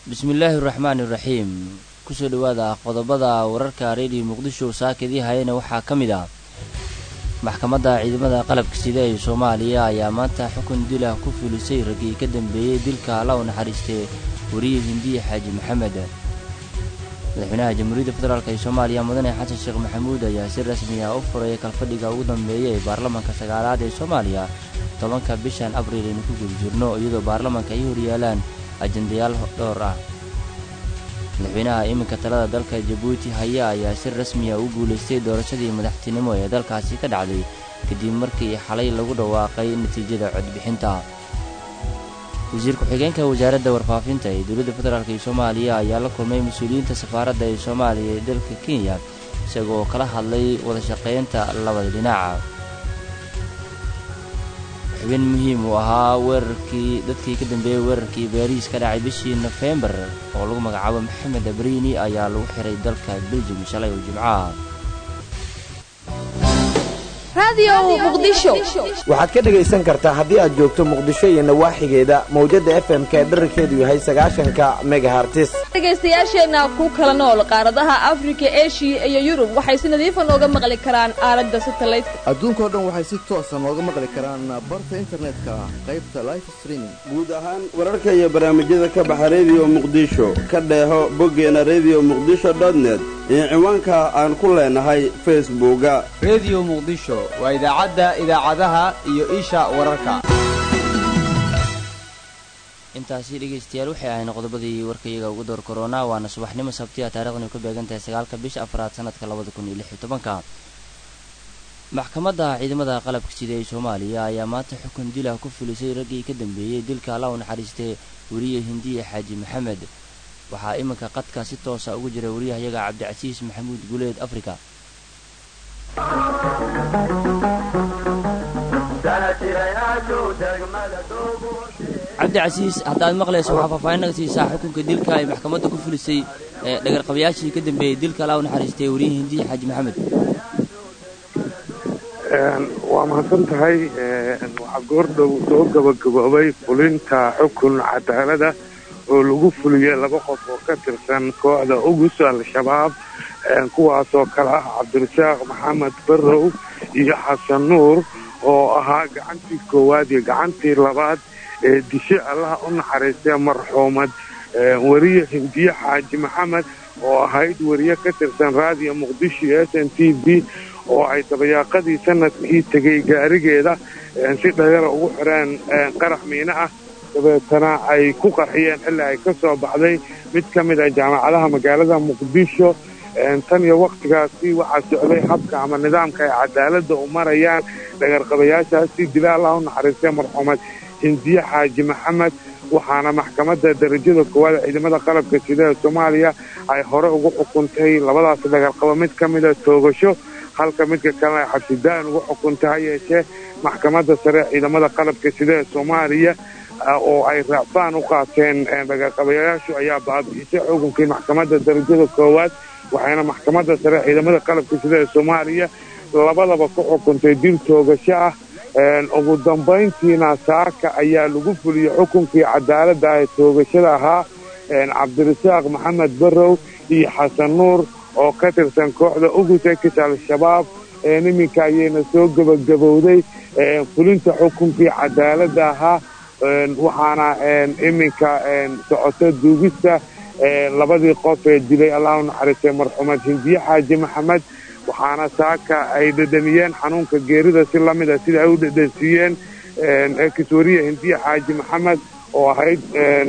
bismillaahi raxmaani raxiim kusoo dhowaada qodobada wararka reediyo muqdisho saakadii hayana waxaa ka mid ah maxkamadda ciidamada qalabka sida ee soomaaliya ayaa maanta xukun dilah ku fulisay raggii ka dambeeyey dilka alla u naxariistay wariye hindiye xaaji maxamed madaxweynaha jamhuuriyadda federaalk ee soomaaliya mudane xasan sheekh maxamuud ayaa si rasmi ah u furay kalfadhiga ugu dambeeya ee baarlamaanka sagaalaad ee soomaaliya tobanka bishan abriil aynu ku guda jirno iyadoo baarlamaanka ay horyaalaan ajendayaal dhowr ah madaxweynaha iminka talada dalka jabuuti haya ayaa si rasmiya u guulaystay doorashadii madaxtinimo ee dalkaasi ka dhacday kadib markii xalay lagu dhawaaqay natiijada codbixinta wasiir ku-xigeenka wasaaradda warfaafinta ee dowladda federaalk ee soomaaliya ayaa la kulmay mas-uuliyiinta safaaradda ee soomaaliya ee dalka kenya isagoo kala hadlay wadashaqaynta labada dhinaca xubin muhiim uu ahaa weerarkii dadkii ka dambeeyey weerarkii baariis ka dhacay bishii nofembar oo lagu magacaabo maxamed abrini ayaa lagu xiray dalka beljum shalay oo jimcaha waxaad ka dhegaysan kartaa haddii aad joogto muqdisho iyo nawaaxigeeda mawjadda f m ka dherarkeedu yahay sagaashanka megahartis dhegaystayaasheenna ku kala nool qaaradaha afrika eshiya iyo yurub waxay si nadiifa nooga maqli karaan aalada satalaydka adduunkao dhan waxay si toosa nooga maqli karaan barta internetka qaybta life streaming guud ahaan wararka iyo barnaamijyada ka baxa rediyo muqdisho ka dheeho boggeena rediyo muqdisho dotnet iyo ciwaanka aan ku leenahay facebooka rediyo muqdisho waa idaacadda idaacadaha iyo isha wararka intaasi dhegaystayaal waxay ahayn qodobadii warkayaga ugu door korona waana subaxnimo sabtiya taarikhdan ay ku beegan tahay sagaalka bisha afraad sanadka labada kun iyo lix iyo tobanka maxkamadda ciidamada qalabka sida ee soomaaliya ayaa maanta xukun dilah ku fulisay raggii ka dambeeyey dilka alla u naxariistay weriye hindiye xaaji maxamed waxaa iminka qadka si toosa ugu jira wariyahayaga cabdicasiis maxamuud guleed afrika cabdicasiis haddaad maqlayso waxaa faahfaahinnaga siisaa xukunka dilka ay maxkamadda ku fulisay dhagarqabayaashii ka dambeeyey dilka alla u naxariistay weriye hindiye xaaji maxamed waa mahadsan tahay waxaa goordhow soo gabagaboobay fulinta xukun cadaalada oo lagu fuliyey laba qof oo ka tirsan kooxda ugus al-shabaab kuwaasoo kale ah cabdirasaaq maxamed barrow iyo xasan nuur oo ahaa gacantii koowaad iyo gacantii labaad ee dishe allaha u naxariistay marxuumad weriye hindiye xaaji maxamed oo ahayd weriye ka tirsan raadiyo muqdisho iyo s n t v oo ay dabayaaqadii sanadkii tegay gaarigeeda si dhagara ugu xireen qarax miine ah dabeetana ay ku qarxiyeen xilli ay ka soo baxday mid ka mid ah jaamacadaha magaalada muqdisho tan iyo wakhtigaasi waxaa socday habka ama nidaamka ay cadaaladda u marayaan dhagarqabayaashaasi dila allah u naxariistay marxuumad hindiye xaaji maxamed waxaana maxkamadda darajada koowaad ciidamada qalabka sida ee soomaaliya ay hore ugu xukuntay labadaas dhagarqabo mid ka mida toogasho halka midka kalena ay xabsidaan ugu xukuntay ha yeeshee maxkamadda sare ciidamada qalabka sida ee soomaaliya oo ay raacfaan u qaateen dhagarqabayaashu ayaa baabi'isay xukunkii maxkamadda darajada koowaad waxayna maxkamadda sare ciidamada qalabka sida ee soomaaliya labadaba ku xukuntay dil toogasho ah ugu dambayntiina saaka ayaa lagu fuliyey xukunkii cadaaladda ee toogashada ahaa cabdirasaaq maxamed barrow iyo xasan nuur oo ka tirsan kooxda ugusekis al-shabaab iminka ayayna soo gebagabowday fulinta xukunkii cadaaladda ahaa waxaana iminka socoto duugista labadii qof ee dilay allah u naxariistay marxuumad hindiye xaaji maxamed waxaana saaka ay dhedhamiyeen xanuunka geerida si lamid a sida ay u dhedhansiiyeen ekiswariye hindiye xaaji maxamed oo ahayd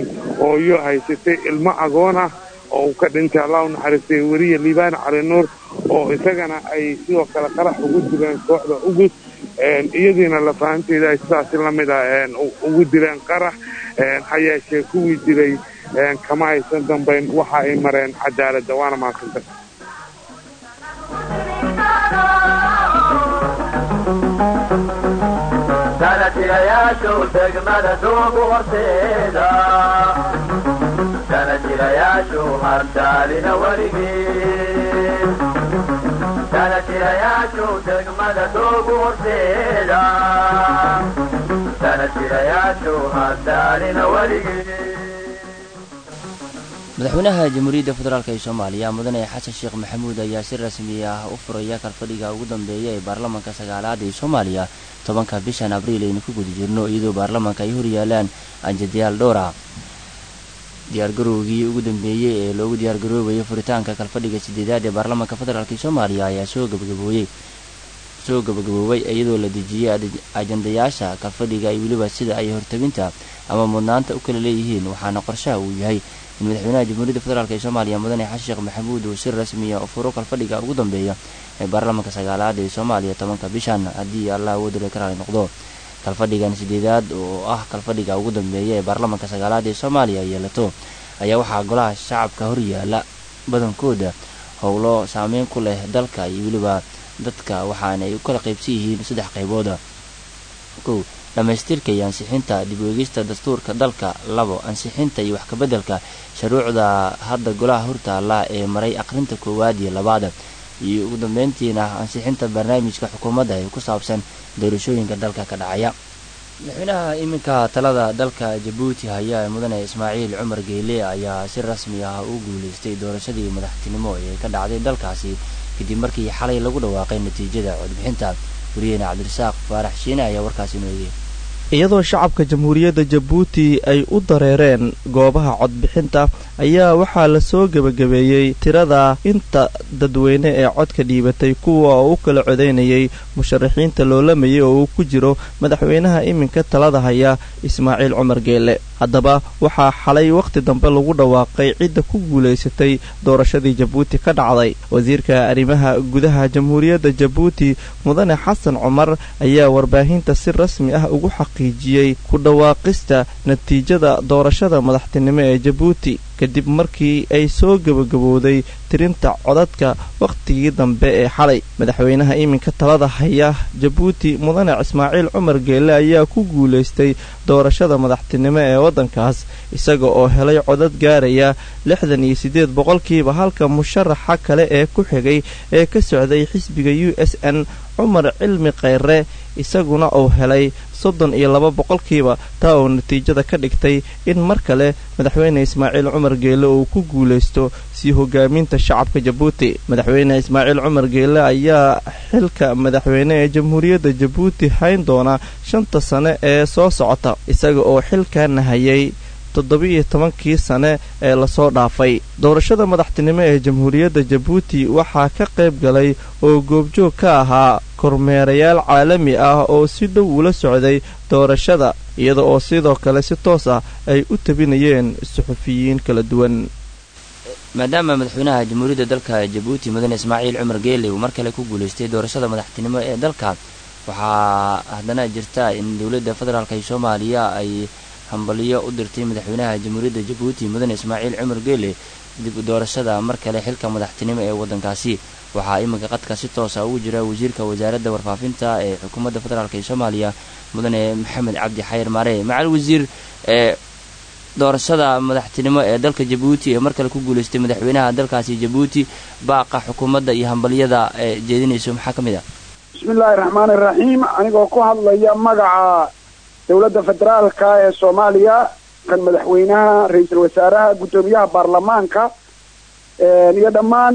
hooyo haysatay ilmo agoon ah oo uu ka dhintay allah u naxariistay weriye liibaan cali nuur oo isagana ay sidoo kale qarax ugu dileen kooxda ugus iyadiina lafahanteeda ay sidaasi lamid a ugu dileen qarax ha yeeshee kuwii dilay kama aysan dambayn waxa ay mareen cadaaladda waana mahadsantay madaxweynaha jamhuuriyadda federaalk ee soomaaliya mudane xasan sheekh maxamuud ayaa si rasmi ah u furaya kalfadhiga ugu dambeeya ee baarlamaanka sagaalaad ee soomaaliya tobanka bishan abriil aynu ku guda jirno iyadoo baarlamaanka ay horyaalaan anjadayaal dhowra diyaargarowgii ugu dambeeyey ee loogu diyaargaroobayay furitaanka kalfadhiga sideedaad ee baarlamaanka federaalk soomaaliya ayaa soo gabagabooyey soo gabagaboobay iyadoo la dejiyey ajandayaasha kalfadhiga ay weliba sida ay hortabinta ama mudnaanta u kala leeyihiin waxaana qorshaha uu yahay in madaxweynaha jamhuuriyadda federaalk ee soomaaliya mudane xasan sheekh maxamuud uu si rasmiya u furo kalfadhiga ugu dambeeya ee baarlamaanka sagaalaad ee soomaaliya tobanka bishan haddii allah awoodule ka raali noqdo kalfadhigan sideedaad oo ah kalfadhiga ugu dambeeya ee baarlamaanka sagaalaad ee soomaaliya yeelato ayaa waxaa golaha shacabka horyaala badankooda howlo saameyn ku leh dalka iyo weliba dadka waxaana ay u kala qaybsan yihiin saddex qaybooda kow dhammaystirka iyo ansixinta dib uegista dastuurka dalka labo ansixinta iyo wax kabeddelka shuruucda hadda golaha hortaala ee maray aqrinta koowaad iyo labaada iyo ugu dambeyntiina ansixinta barnaamijka xukuumadda ee ku saabsan doorashooyinka dalka ka dhacaya madaxweynaha iminka talada dalka jabuuti haya mudane ismaaciil cumar geyle ayaa si rasmi ah u guuleystay doorashadii madaxtinimo ee ka dhacday dalkaasi kadib markii xalay lagu dhawaaqay natiijada codbixinta wariyeene cabdirasaaq faarax shiine ayaa warkaasi inoo eegay iyadoo shacabka jamhuuriyadda jabuuti ay u dareereen goobaha codbixinta ayaa waxaa la soo gebagabeeyey tirada inta dadweyne ee codka dhiibatay kuwa oo u kala codaynayay musharaxiinta loolamayay oo uu ku jiro madaxweynaha iminka talada haya ismaaciil cumar geele haddaba waxaa xalay wakhti dambe lagu dhawaaqay cidda ku guulaysatay doorashadii jabuuti ka dhacday wasiirka arrimaha gudaha jamhuuriyadda jabuuti mudane xasan cumar ayaa warbaahinta si rasmi ah ugu xaqiijiyey ku dhawaaqista natiijada doorashada madaxtinimo ee jabuuti kadib markii ay soo gebagabowday tirinta codadka wakhtigii dambe ee xalay madaxweynaha iminka talada haya jabuuti mudane ismaaciil cumar geelle ayaa ku guulaystay doorashada madaxtinimo ee waddankaas isaga oo helay codad gaaraya lixdan iyo siddeed boqolkiiba halka musharaxa kale ee ku xigay ee ka socday xisbiga u s n cumar cilmi khayre isaguna uu helay soddon iyo laba boqolkiiba taa oo natiijada ka dhigtay in mar kale madaxweyne ismaaciil cumar geelle uu ku guulaysto sii hogaaminta shacabka jabuuti madaxweyne ismaaciil cumar geelle ayaa xilka madaxweyne ee jamhuuriyadda jabuuti hayn doona shanta sane ee soo socota isaga oo xilkaana hayay toddobiiyo tobankii sane ee lasoo dhaafay doorashada madaxtinimo ee jamhuuriyadda jabuuti waxaa ka qayb galay oo goobjoog ka ahaa kormeerayaal caalami ah oo si dhow ula socday doorashada iyada oo sidoo kale si toos ah ay u tabinayeen suxufiyiin kala duwan maadaama madaxweynaha jamhuuriyadda dalka jabuuti mudane ismaaciil cumar geele uu mar kale ku guulaystay doorashada madaxtinimo ee dalka waxaa haddana jirta in dowladda federaalk ee soomaaliya ay hambaliyo u dirtay madaxweynaha jamhuuriyadda jabuuti mudane ismaaciil cumar geele dib u doorashada mar kale xilka madaxtinimo ee waddankaasi waxaa iminka qadka si toosa ugu jira wasiirka wasaaradda warfaafinta ee xukuumadda federaalk ee soomaaliya mudane maxamed cabdi xayir maare macal wasiir ee doorashada madaxtinimo ee dalka jabuuti ee mar kale ku guulaystay madaxweynaha dalkaasi jabuuti baaqa xukuumadda iyo hambaliyada ee jeedinayso maxaa ka mid ah bismillaahi raxmaani raxiim anigoo ku hadlaya magaca dowladda federaalka ee soomaaliya kan madaxweynaha ra-iisul wasaaraha guddoomiyaha baarlamaanka iyo dhammaan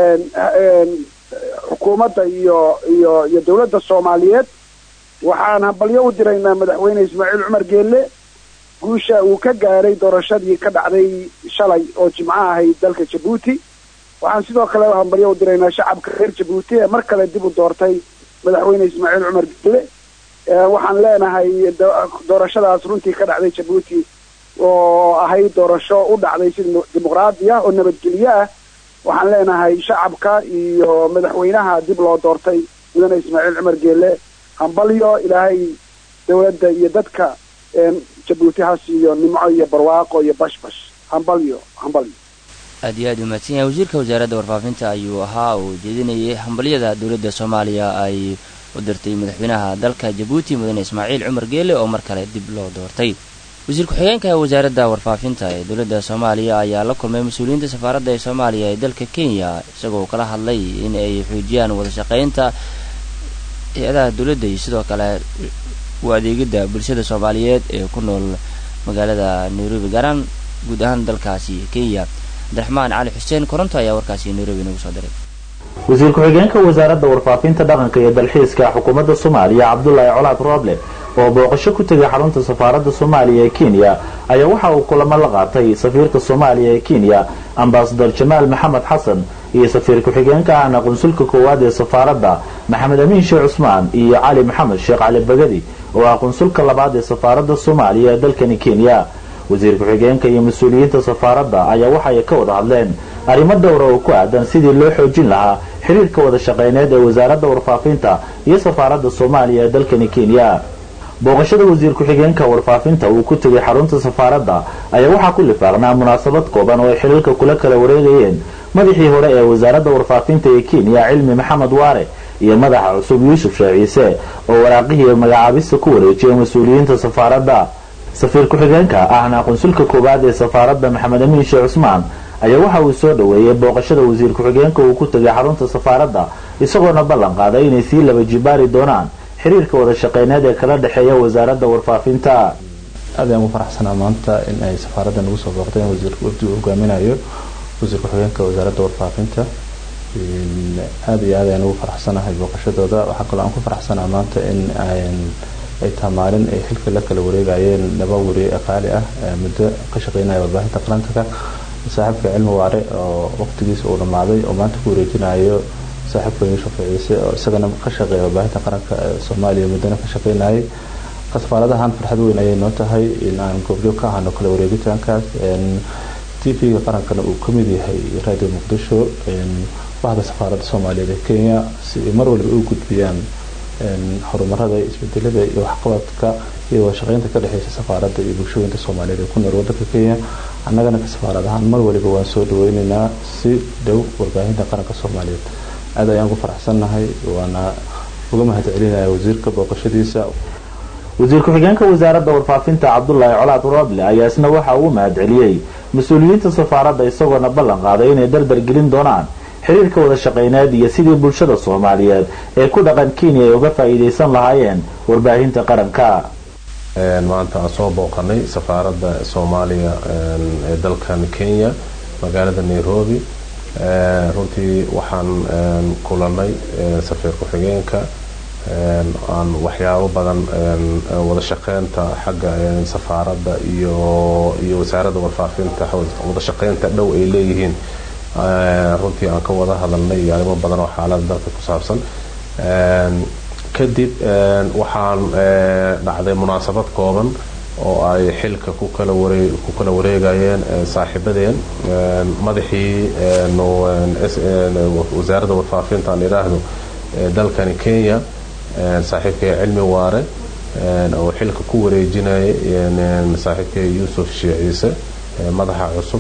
xukuumadda iyo iyo iyo dowladda soomaaliyeed waxaan hambalyo u diraynaa madaxweyne ismaaciil cumar geelle guusha uu ka gaaray doorashadii ka dhacday shalay oo jimco ahayd dalka jabuuti waxaan sidoo kale hambalyo u diraynaa shacabka reer jabuuti ee mar kale dib u doortay madaxweyne ismaaciil cumar geelle waxaan leenahay doorashadaas runtii ka dhacday jabuuti oo ahayd doorasho u dhacday si dimuqraadi ah oo nabadgelyo ah waxaan leenahay shacabka iyo madaxweynaha dib loo doortay mudane ismaaciil cumar geelle hambalyo ilaahay dowladda iyo dadka jabuuti ha siiyo nimco iyo barwaaqo iyo bashbash hambalyo hambalyo aad iyo aad u mahadsan yahay wasiirka wasaaradda warfaafinta ayuu ahaa uu jeedinayay hambalyada dowladda soomaaliya ay u dirtay madaxweynaha dalka jabuuti mudane ismaaciil cumar geele oo mar kale dib loo doortay wasiir ku-xigeenka wasaaradda warfaafinta ee dowladda soomaaliya ayaa la kulmay mas-uuliyiinta safaaradda ee soomaaliya ee dalka kenya isagoo kala hadlay in ay xoojiyaan wada shaqaynta hay-adaha dowladda iyo sidoo kale u adeegidda bulshada soomaaliyeed ee ku nool magaalada nairobi gaaraan guud ahaan dalkaasi kenya cabdiraxmaan cali xuseen koronto ayaa warkaasi nairobi nagu soo diray wasiir ku-xigeenka wasaaradda warfaafinta dhaqanka iyo dalxiiska xukuumadda soomaaliya cabdulaahi colaad rooble oo booqasho ku tegay xarunta safaaradda soomaaliya ee kenya ayaa waxa uu kulamo la qaatay safiirka soomaaliya ee kenya ambasador jamaal maxamed xasan iyo safiir ku-xigeenka ahna qunsulka koowaad ee safaaradda maxamed amiin sheekh cusmaan iyo cali maxamed sheekh cali bagadi oo ah qunsulka labaad ee safaaradda soomaaliya ee dalkani kenya wasiir ku-xigeenka iyo mas-uuliyiinta safaaradda ayaa waxay ka wada hadleen arrimo dhowra oo ku aadan sidii loo xoojin lahaa xiriirka wada shaqayneed ee wasaaradda warfaafinta iyo safaaradda soomaaliya ee dalkani kenya booqashada wasiir ku-xigeenka warfaafinta uu ku tegay xarunta safaaradda ayaa waxaa ku lifaaqnaa munaasabad kooban oo ay xiriirka kula kala wareegayeen madaxii hore ee wasaaradda warfaafinta ee kenya cilmi maxamed waare iyo madaxa cusub yuusuf sheekh ciise oo waraaqihii magacaabista ku wareejiyay mas-uuliyiinta safaaradda safiir ku-xigeenka ahna qunsulka koowaad ee safaaradda maxamed amiin sheekh cusmaan ayaa waxa uu soo dhoweeyey booqashada wasiir ku-xigeenka uu ku tegay xarunta safaaradda isagoona ballan qaaday inay sii laba jibaari doonaan xiriirka wada shaqeyneed ee kala dhexeeya wasaaradda warfaafinta aad ayaan ugu faraxsanaa maanta in ay safaaradda nagu soo booqdeen wasiirka wafdi uu hogaaminayo wasiir ku-xigeenka wasaaradda warfaafinta aad iyo aad ayaan ugu faraxsanahay booqashadooda waxaa kaloo aan ku faraxsanaa maanta in ay taha maalin ay xilka la kala wareegayeen laba weri qaali ah muddo ka shaqeynaya warbaahinta qaranka saaxiibka cilmi waare oo waqtigiisa uu dhammaaday oo maanta ku wareejinayo saaxiibka yuusuf ciise oo isagana ka shaqeeya warbaahinta qaranka soomaaliya muddana ka shaqeynayay safaaradahan farxad weyn ayay noo tahay in aan goobjoog ka ahano kala wareegitaankaas t v-ga qarankana uu ka mid yahay radio muqdisho bahda safaaradda soomaaliyeed ee kenya si ay mar waliba u gudbiyaan horumarada isbedelada iyo waxqabadka iyo wadashaqeynta ka dhexeysa safaaradda iyo bulshooyinka soomaaliyeed ee ku nool wadanka kenya annagana ka safaarad ahaan mar waliba waan soo dhaweyneynaa si dhow warbaahinta qaranka soomaaliyeed aad ayaan ku faraxsannahay waana uga mahad celinaya wasiirka booqashadiisa wasiir ku-xigeenka wasaaradda warfaafinta cabdulaahi colaad rooble ayaa isna waxa uu mahad celiyey mas-uuliyiinta safaaradda isagoona ballan qaaday inay dardar gelin doonaan xiriirka wada shaqeyneed iyo sidii bulshada soomaaliyeed ee ku dhaqan kenya ay uga faa'iidaysan lahaayeen warbaahinta qaranka maanta aan soo booqanay safaaradda soomaaliya ee dalkan kenya magaalada nairobi runtii waxaan kulanay safiir ku-xigeenka aan waxyaabo badan wada shaqeynta xagga safaaradda iyo iyo wasaaradda warfaafinta wada shaqeynta dhow ay leeyihiin runtii aan ka wada hadalnay iyo arrimo badan oo xaalada dalka ku saabsan kadib waxaan dhacday munaasabad kooban oo ay xilka ku kala waree ku kala wareegayeen saaxiibadeen madaxii wasaaradda warfaafinta aan idhaahdo dalkani kenya saaxiibkay cilmi waare oo xilka ku wareejinayay saaxiibkay yuusuf sheekh ciise madaxa cusub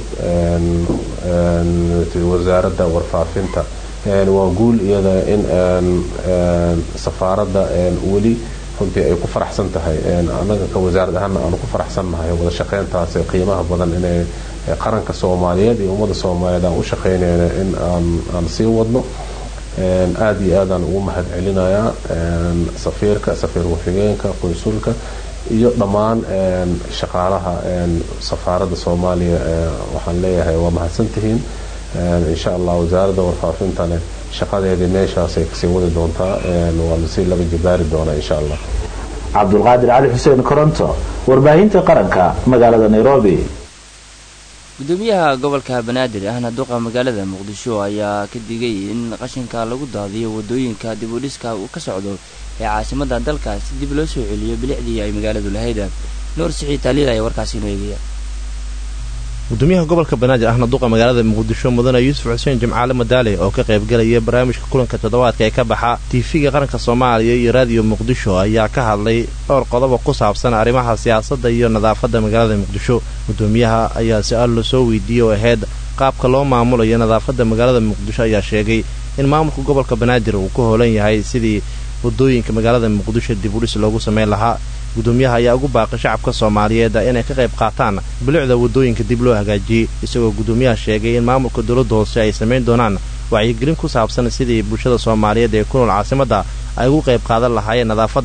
wasaaradda warfaafinta waa guul iyada in safaaradda weli runtii ay ku faraxsan tahay annaga ka wasaarad ahaana aanu ku faraxsannahay wada shaqeyntaas qiimaha badan inay qaranka soomaaliyeed iyo ummadda soomaaliyeed aan u shaqeynayna in aan sii wadno aada iyo aadaan ugu mahad celinayaa safiirka safiir ku-xigeenka qunsulka iyo dhammaan shaqaalaha safaaradda soomaaliya waxaan leeyahay waa mahadsantihiin insha allah wasaaradda warfaafintane shaqadeedii meeshaasay kasii wadi doontaa waa lasii laba jibaari doonaa insha allah cabdulqaadir cali xuseen koronto warbaahinta qaranka magaalada nairobi gudoomiyaha gobolka banaadir ahna duqa magaalada muqdisho ayaa ka digay in qashinka lagu daadiyo wadooyinka dib u dhiska uu ka socdo ee caasimada dalkaas si dib loo soo celiyo bilicdii ay magaaladu lahayd nuur siciid taaliil ayaa warkaasi inoo eegaya gudoomiyaha gobolka banaadir ahna duqa magaalada muqdisho mudane yuusuf xuseen jimcaale madaale oo ka qaybgalaya barnaamijka kulanka toddobaadka ee ka baxa tiifiga qaranka soomaaliya iyo raadiyo muqdisho ayaa ka hadlay dhowr qodobo ku saabsan arrimaha siyaasadda iyo nadaafadda magaalada muqdisho gudoomiyaha ayaa si-aal lasoo weydiiyey oo ahayd qaabka loo maamulayo nadaafadda magaalada muqdisho ayaa sheegay in maamulka gobolka banaadir uu ka hoolan yahay sidii wadooyinka magaalada muqdisho dib udhis loogu samayn lahaa gudoomiyaha ayaa ugu baaqay shacabka soomaaliyeed inay ka qayb qaataan bilicda wadooyinka dib loo hagaajiyey isagoo gudoomiyaha sheegay in maamulka dowladda hoose ay samayn doonaan wacyigelin ku saabsan sidii bulshada soomaaliyeed ee ku nool caasimadda ay ugu qayb qaadan lahaayeen nadaafadda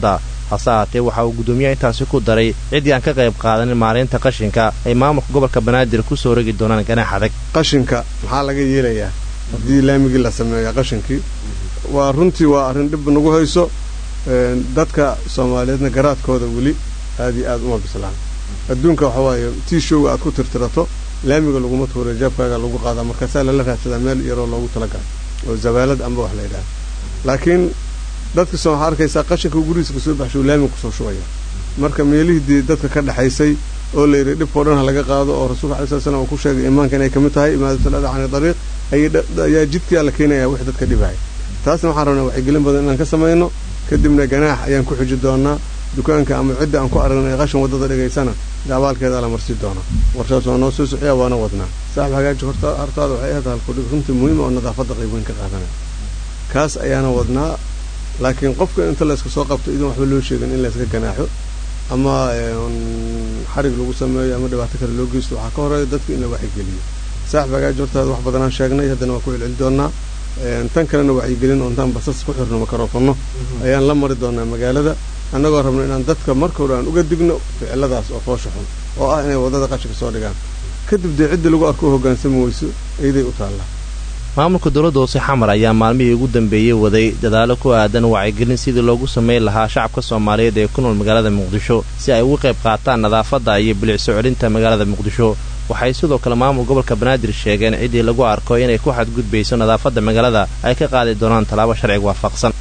hase haatee waxa uu guddoomiyaha intaasi ku daray ciddii aan ka qayb qaadanin maareynta qashinka ay maamulka gobolka banaadir ku soo rogi doonaan ganaax adag qashinka maxaa laga yeelayaa haddii laamigii la sameeya qashinkii waa runtii waa arrin dhib nagu hayso dadka soomaaliyeedna garaadkooda weli aad iyo aad uma bislaan adduunka waxa waaye tii showga aad ku tirtirato laamiga laguma tuura jeebkaaga lagu qaadaa markaasaa lala raadsadaa meel yaroo loogu talagalay oo zabaalad amba wax la yidhaha laakiin dadka soo waxaa arkaysaa qashinka gurigiisa kasoo baxsho laamiga kusoo shubaya marka meelihii dee dadka ka dhexaysay oo la yidhi dhibkao dhan ha laga qaado oo rasuulka alai sala slam uu ku sheegay imaanka inay ka mid tahay imaadatul ada cani dariiq ayaa jidkaa la keenaya wix dadka dhibaya taasna waxaan rabnaa wacyigelin badan inaan ka samayno kadibna ganaax ayaan ku xuji doonaa dukaanka ama cidda aan ku aragnay qashin waddada dhigaysana abaalkeeda la marsi doona warshaas waa noo soo soxiya waana wadnaa saaxib hagaaji hortaada waxay ahayd halkudhig runtii muhiima oo nadaafadda qayb weyn ka qaadanaya kaas ayaana wadnaa laakiin qofka inta layska soo qabto idan waxba loo sheegin in layska ganaaxo ama xarig lagu sameeyo ama dhibaato kale loo geysto waxaa ka horeeya dadka in la wacyigeliyo saaxib hagaaji hortaada wax badanaan sheegnay haddana waa ku celceli doonaa tan kalena wacyigelin oo intaan basas ku xirno makarofanno ayaan la mari doonaa magaalada annagoo rabno inaan dadka marka hore aan uga digno ficiladaas oo foosha xun oo ah inay waddada qashinka soo dhigaan kadib dee ciddii lagu arko hoggaansami weyso iyaday u taallaa maamulka dowladda hoose xamar ayaa maalmihii ugu dambeeyey waday dadaalo ku aadan wacyigelin sidii loogu samayn lahaa shacabka soomaaliyeed ee ku nool magaalada muqdisho si ay uga qayb qaataan nadaafadda iyo bilicso celinta magaalada muqdisho waxay sidoo kale maamul gobolka banaadir sheegeen ciddii lagu arko inay ku xadgudbayso nadaafadda magaalada ay ka qaadi doonaan tallaabo sharciga waafaqsan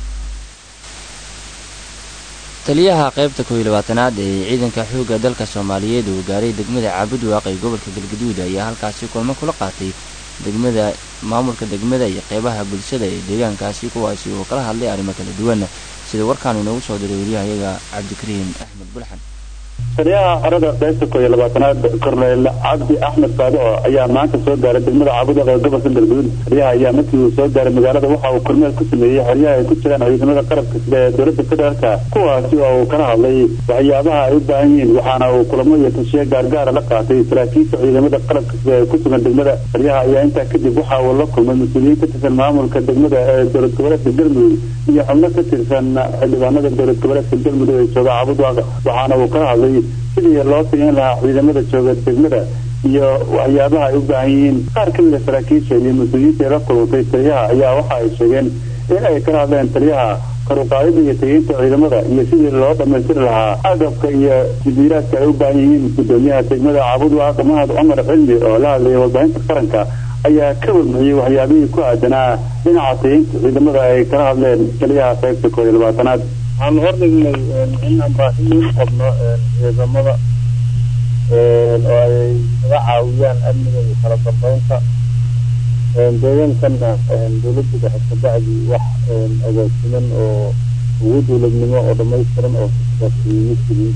taliyaha qaybta kooiyo labaatanaad ee ciidanka xoogga dalka soomaaliyeed uu gaaray degmada caabudwaaq ee gobolka galgaduud ayaa halkaasi kulmo kula qaatay degmada maamulka degmada iyo qeybaha bulshada ee deegaankaasi kuwaasi oo kala hadlay arrimo kala duwan sida warkaanu inoogu soo diray wariyahayaga cabdikariim axmed bulxan taliyaha xerada qaybta koo iyo labaatanaad korneyl cabdi axmed saadico ayaa maanta soo gaaray degmada caabudaq ee gobolka galguduud taliyaha ayaa markii uu soo gaaray magaalada waxa uu kormeel ku sameeyey xeryaha ay ku jiraan ciidamada qarabka sida ee dowladda federaalka kuwaasi oo uu kala hadlay waxyaabaha ay u baahan yihiin waxaana uu kulamo iyo tashiye gaargaara la qaatay saraakiisha ciidamada qarabka sida ee ku sugan degmada taliyaha ayaa intaa kadib waxa uu la kulmay mas-uuliyiin ka tirsan maamulka degmada ee dowlad goboleedka galmudug iyo xubno ka tirsan xildhibaanada dowlad goboleedka galmudug ee jooga caabudwaaq waxaana uu kala hadlay sidii loo siyan lahaa ciidamada jooga degmada iyo waxyaabaha ay u baahan yihiin qaar ka mida saraakiisha iyo mas-uuliyiinta ee la kulantay taliyaha ayaa waxa ay sheegeen in ay kala hadleen taliyaha karuqaadida iyo tageynta ciidamada iyo sidii loo dhammaystiri lahaa agabka iyo jibiiraadka ay u baahan yihiin gudoomiyaha degmada caabudwaaq mahad cumar cilmi oo la hadlayay warbaahinta qaranka ayaa ka warmixiyey waxyaabihii ku aadanaa dhinaca tageynta ciidamada ay kala hadleen taliyaha qaybta koob iyo labaatanaad waxaanu hordhignay inaan baahi u qabno ciidamada oo ay naga caawiyaan amniga iyo kala dambeynta deegaankana dowladda dhexe kabacdi wax agaasiman oo ugu dowladnimo oo dhamaystiran oo kasaasiima jirin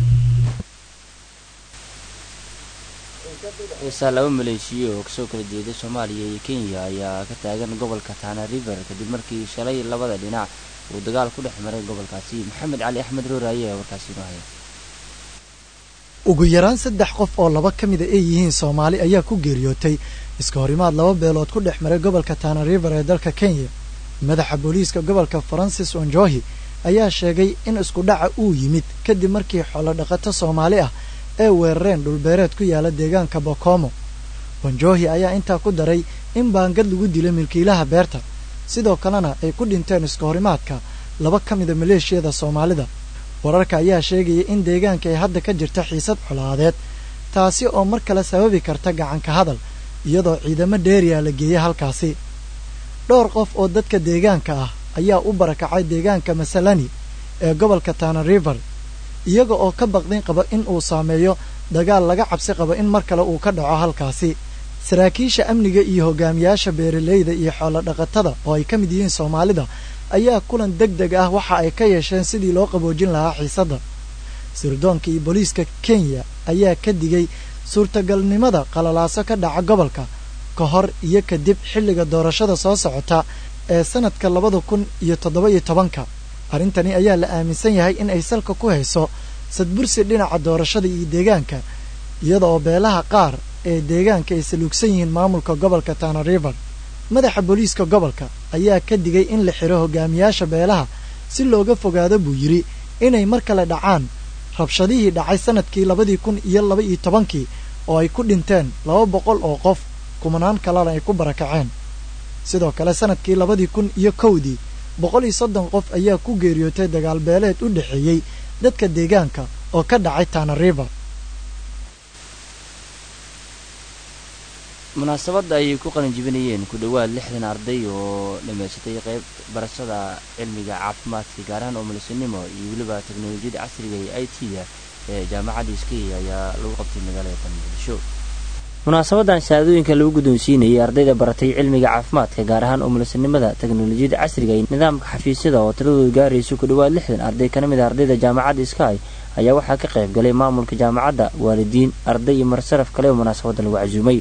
xiisaa laba maleeshiya oo kasoo kala jeeda soomaaliya iyo kenya ayaa ka taagan gobolka tana river kadib markii shalay labada dhinac uu dagaal ku dhex maray gobolkaasi maxamed cali axmed rooraaye ayaa warkaasi inoo haya ugu yaraan saddex qof oo laba ka mida ay yihiin soomaali ayaa ku geeriyootay iska horimaad laba beelood ku dhex maray gobolka tana river ee dalka kenya madaxa booliiska gobolka farancis onjohi ayaa sheegay in isku dhaca uu yimid kadib markii xoolo dhaqato soomaali ah ay weerareen dhulbeereed ku yaala deegaanka bokomo onjohi ayaa intaa ku daray in baangad lagu dilay milkiilaha beerta sidoo kalena ay ku dhinteen iska horimaadka laba ka mida maleeshiyada soomaalida wararka ayaa sheegaya in deegaanka ay hadda ka jirta xiisad colaadeed taasi oo mar kale sababi karta gacanka hadal iyadoo ciidamo dheeriya la geeyey halkaasi dhowr qof oo dadka deegaanka ah ayaa u barakacay deegaanka masalani ee gobolka tana river iyaga oo ka baqdin qaba in uu saameeyo dagaal laga cabsi qabo in mar kale uu ka dhaco halkaasi saraakiisha amniga iyo hogaamiyaasha beeralayda iyo xoolo dhaqatada oo ay ka mid yihiin soomaalida ayaa kulan deg deg ah waxa ay ka yeesheen sidii loo qaboojin lahaa xiisadda sirdoonka iyo booliiska kenya ayaa ka digay suurtagalnimada qalalaaso ka dhaca gobolka ka hor iyo kadib xilliga doorashada soo socota ee sanadka labada kun iyo toddoba iyo tobanka arrintani ayaa la aaminsan yahay in ay salka ku hayso sadbursi dhinaca doorashada iyo deegaanka iyada oo beelaha qaar ee deegaanka ay saluugsan yihiin maamulka gobolka tana river madaxa booliiska gobolka ayaa ka digay in la xiro hogaamiyaasha beelaha si looga fogaado buu yidhi inay mar kale dhacaan rabshadihii dhacay sanadkii labadii kun iyo laba iyo tobankii oo ay ku dhinteen laba boqol oo qof kumanaan kalena ay ku barakaceen sidoo kale sanadkii labadii kun iyo kowdii boqol iyo soddon qof ayaa ku geeriyootay dagaal beeleed u dhexeeyey dadka deegaanka oo ka dhacay tana river munaasabadda ayay ku qalin jibinayeen ku dhowaad lixdan arday oo dhammaysatay qayb barashada cilmiga caafimaadka gaar ahaan umulisinimo iyo weliba teknolojiyadda casriga ee i t da ee jaamacadda iskay ayaa lagu qabtay magaalada muqdisho munaasabadan shahaadooyinka lagu guddoonsiinayay ardayda baratay cilmiga caafimaadka gaar ahaan umulisinimada teknolojiyadda casriga iyo nidaamka xafiisyada oo tiradoodu gaarayso ku dhowaad lixdan arday kana mid a ardayda jaamacadda sky ayaa waxaa ka qayb galay maamulka jaamacadda waalidiin arday iyo marsaraf kale oo munaasabadda lagu casuumay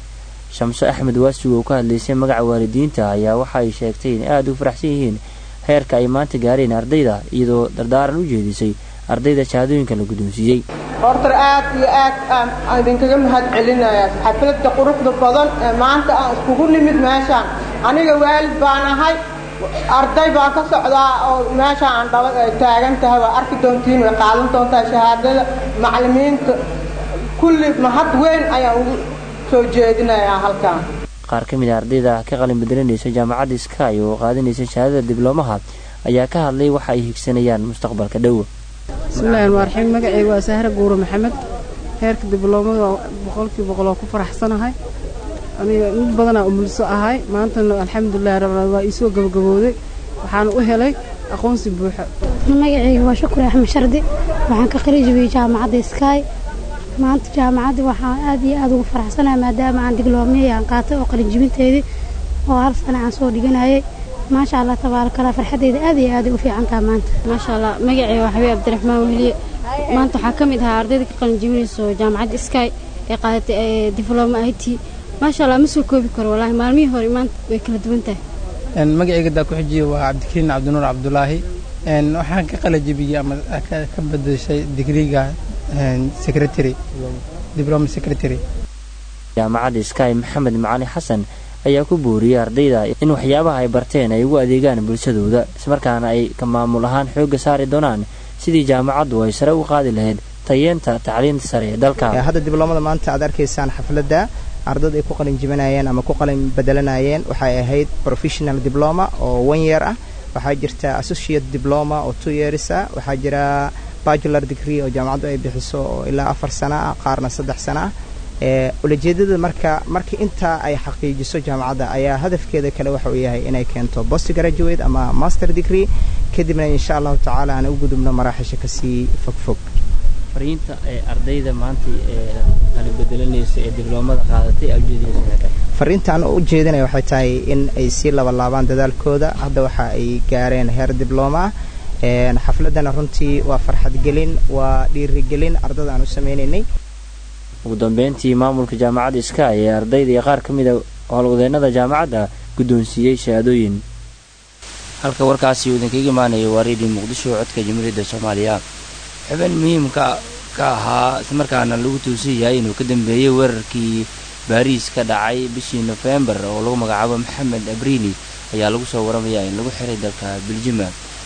shamso axmed waasigo oo ka hadlaysay magaca waalidiinta ayaa waxa ay sheegtay in aada u faraxsan yihiin heerka ay maanta gaareen ardayda iyadoo dardaaran u jeedisay ardayda shahaadooyinka la guddoonsiiyey hortar aad iyo aad aan idinkaga mahad celinayaa xafladda quruxda badan ee maanta aan iskugu nimid meeshaan aniga waalid baan ahay arday baan ka socdaa oo meeshaan aan dhala ay taagan tahay waa arki doontiin way qaadan doontaa shahaadada macallimiinta kulli mahad weyn ayaan ugu soo jeedinayaa halkaan qaar ka mid a ardayda ka qalin bedelanaysa jaamacadda sky oo qaadanaysa shahaadada dibloomaha ayaa ka hadlay waxa ay higsanayaan mustaqbalka dhow bismillahi raxmaan raxiim magacayga waa sahra guuro maxamed heerka dibloomada boqolkii boqol oo ku faraxsanahay aniga mid badanaa umulso ahay maantana alxamdulilahi rabbil waa iisoo gabagabooday waxaan u helay aqoonsi buuxa magacayga waa shukri axmed shardi waxaan ka qali jabiyey jaamacadda sky maanta jaamacadda waxaan aad iyo aad ugu faraxsanahay maadaama aan digloomiyay aan qaatay oo qalinjibinteedii oo hal sana aan soo dhiganayay maasha allah tabaarakallah farxadeyda aad iyo aaday u fiican taha maanta maasha allah magacayga waa xabiib cabdiraxmaan weliye maanta waxaa ka mid ahaa ardayda ka qalinjibinayso jaamacadda sky ee qaadatay dibloma i t maasha allah ma soo koobi karo wallaahi maalmihii hore maanta way kala duwan tahay magacayga daa ku xijiye waa cabdikariin cabdinuur cabdulaahi waxaan ka qalajibiyey ama ka bedeshay digriga secretary diploma secretary jaamacadda sky maxamed macali xasan ayaa ku booriyey ardayda in waxyaabaha ay barteen ay ugu adeegaan bulshadooda ismarkaana ay ka maamul ahaan xoogga saari doonaan sidii jaamacaddu ay sare u qaadi lahayd tayeenta tacliinta sare ee dalka hadda dibloomada maanta aad arkaysaan xafladda ardada ay ku qalin jibinayeen ama ku qalin bedelanayeen waxay ahayd professional diploma oo one year ah waxaa jirta associate diploma oo two years ah waxaa jira bacular degree oo jaamacaddu ay bixiso oo ilaa afar sana ah qaarna saddex sana ah ulajeedada marka marka intaa ay xaqiijiso jaamacadda ayaa hadafkeeda kale waxa uu yahay inay keento post graduate ama master degree kadibna insha allahu tacaala aan u gudubno maraaxisha kasii fogfog fariinta ee ardayda maanta ee qalin bedelanaysa ee dibloomada qaadatay aa ujeedinaysa fariinta aan u jeedinaya waxay tahay in ay sii labalaabaan dadaalkooda hadda waxa ay gaareen heer diblooma ah xafladana runtii waa farxad gelin waa dhiirigelin ardada aan u sameynaynay ugu dambeyntii maamulka jaamacadda sky ee ardayda iyo qaar ka mid a howlwadeennada jaamacadda guddoonsiiyey shahaadooyin halka warkaasi uu idinkaga imaanaya waa redio muqdisho codka jamhuuriyadda soomaaliya xubin muhiimka ka ahaa islamarkaana lagu tuusan yahay inuu ka dambeeyey weerarkii baariis ka dhacay bishii nofembar oo lagu magacaabo maxamed abriili ayaa lagu soo waramayaa in lagu xiray dalka beljima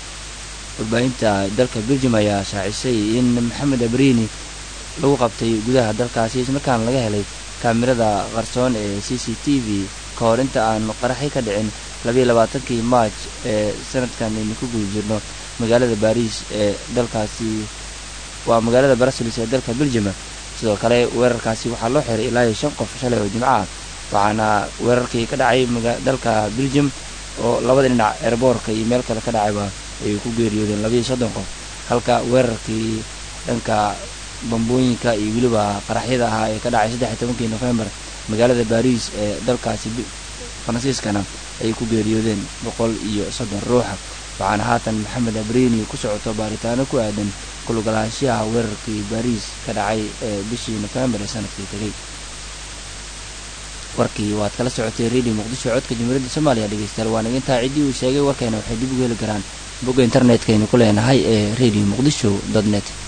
warbaahinta dalka beljim ayaa shaacisay in maxamed abriini lagu qabtay gudaha dalkaasi islamarkaana laga helay kaamirada qarsoon ee c c t v ka hor inta aan qaraxi ka dhicin labayo labaatankii maaj ee sanadkan aynu ku guda jirno magaalada baariis ee dalkaasi waa magaalada brussels ee dalka beljima sidoo kale weerarkaasi waxaa loo xiray ilaa iyo shan qof shalay oo jimco ah waxaana weerarkii ka dhacay dalka beljim oo labada dhinac eerboorka iyo meel kale ka dhacayba ay ku geeriyoodeen labaiyo soddon qof halka weerarkii dhanka bambooyinka iyo weliba qaraxyada ahaa ee ka dhacay saddex iyo tobankii nofembar magaalada baariis ee dalkaasi faransiiskana ay ku geeriyoodeen boqol iyo soddon ruuxa waxaana haatan maxamed abriini ku socoto baaritaano ku aadan kulugalaashaha weerarkii baariis ka dhacay ee bishii nofembar ee sanadkii tegay warkii waad kala socotay redio muqdisho codka jamhuuriyadda soomaaliya dhegeystayaal waa naga intaa ciddii uu sheegay warkeena waxay dib ugu heli karaan bogga internetka aynu ku leenahay ee radio muqdisho dot net